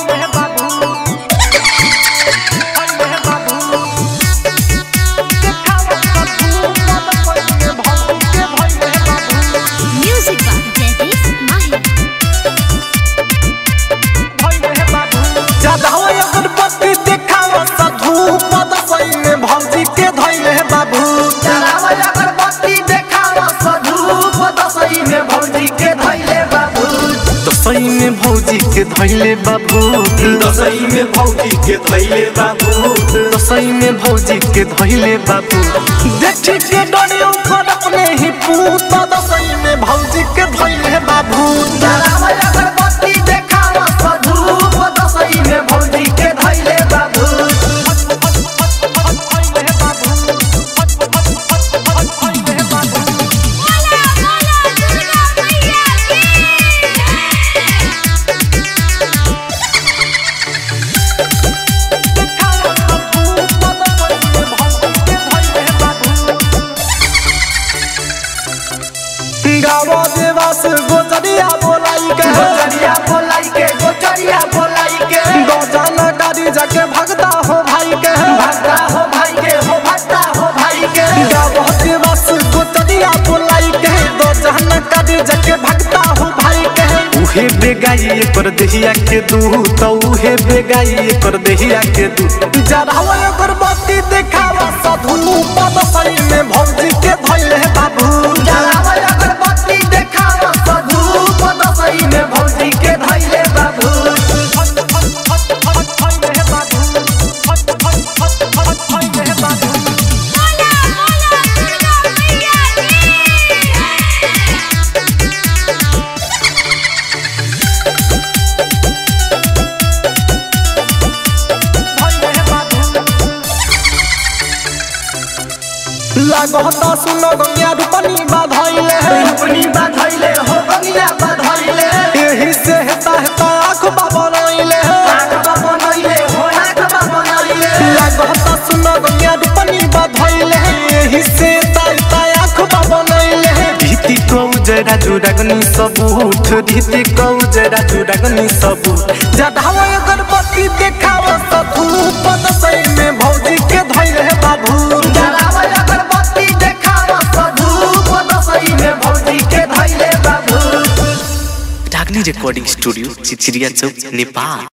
Music by Jadis Mahir. Jadav अगरबत्ती देखाव साधु पद सही में भौजी के धैले बाबू जलावा अगरबत्ती देखावा साधु पदसई में भौजी के धैले बाबू तो सही में भौजी के धैले बाबू दसई में भौजी के धैले बाबू तो सही में भौजी के धैले बाबू देखी के डरे ऊपर अपने ही पूत तो सही में भौजी के धैले बाबू जलावा अगरबत्ती देखावा साधु पदसई में भौजी के धैले बाबू गावा देवास गोजरिया बोलाई के गोचरिया बोलाई के गोचरिया बोलाई के गौजाना गाड़ी जाके भगता हो भाई के भक्ता हो भाई के हो भक्ता हो भाई के गावा देवास गोजरिया बोलाई के गौजाना गाड़ी जाके भगता हो भाई के उहे बेगाई पर देहिया के दू तो उहे बेगाई पर देहिया के दू जरावा अगरबत्ती देखावा साधु पद सही में भौजी के धैले बाबू जलावा अगरबत्ती देखावा साधु पदसई में भौजी के धैले बाबू लागता सुनो गंगा रूपनी बाधैले अपनी बधैले हो बगिया बधैले एही से हेता हेता आँख बाबरैले आँख बनैले हो आँख बनैले लागता सुनो गंगा रूपनी बाधैले एही से हेता हेता आँख बाबरैले रीति को जरा जुड़गनी सबूत रीति को जरा जुड़गनी सबूत जढ़ावा अगरबत्ती देखावा सधू पद सही में भौजी के धैले बाबू जलावा अगरबत्ती देखावा साधु पदसई में भौजी के धैले बाबू डागनी रिकॉर्डिंग स्टूडियो चिचिरिया चौक नेपाल